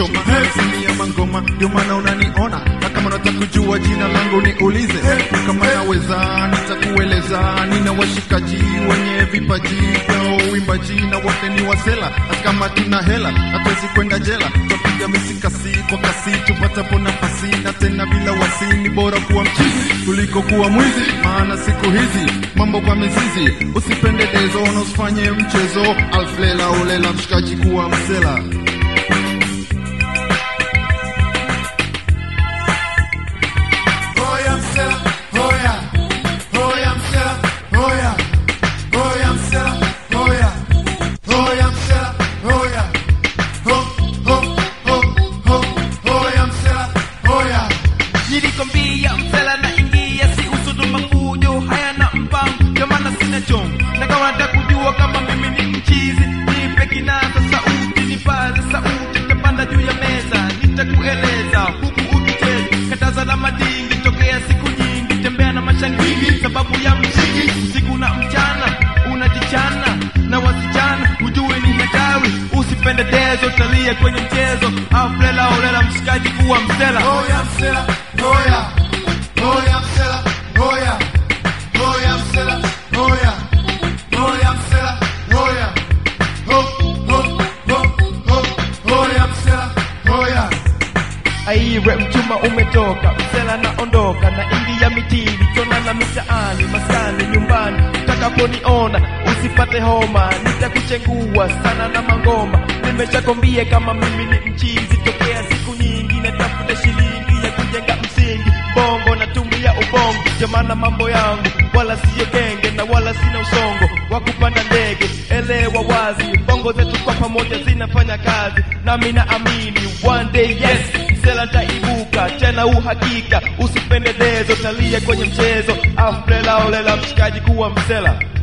ngoma natumia mangoma ndio maana unaniona na kama unataka kujua jina langu niulize kama naweza nitakueleza nina washikaji wenye vipaji vya uimbaji na wote ni wasela hata kama tuna hela hatuwezi kwenda jela twapiga misikasi kwa kasi tupatapo nafasi na tena bila wasi ni bora kuwa mchizi kuliko kuwa mwizi maana siku hizi mambo kwa mizizi usipende dezo na usifanye mchezo alflela ulela mshikaji kuwa msela Hoya msela, hoya. Hoya msela, hoya. Hoya msela, hoya. Hoya msela, hoya. Ho, ho, ho, ho. Hoya msela, hoya. nilikwambia msela na ingia si usudu mafujo haya na mpango ndio maana sina chongo na kama nataka kujua kama mimi ni mchizi nipe kinasa sauti nipaze sauti tapanda juu ya meza nitakueleza huku ukicheza kataza na madingi tokea siku nyingi tembea na mashangili sababu ya msingi usiku na mchana unajichana na wasichana ujue ni hatari usipende tezo talia kwenye mchezo aflela olela mshikaji kuwa msela Hoya msela, hoya. Hoya msela, hoya. Hoya msela, hoya. Hoya msela, hoya. Ho, ho, ho, ho. Hoya msela, hoya. aire mchuma umetoka msela naondoka na ingia mitili tonana mitaani maskani nyumbani utakaponiona usipate homa nitakuchengua sana na mangoma nimeshakwambia kama mimi ni mchizi tokea siku nyingi natafuta shilingi ya kujenga msingi bongo natumia ubongo jamana mambo yangu wala siyo genge na wala sina usongo wa kupanda ndege elewa wazi bongo zetu kwa pamoja zinafanya kazi nami naamini one day yes msela taibuka tena uhakika usipende dezo talia kwenye mchezo aflela olela mshikaji kuwa msela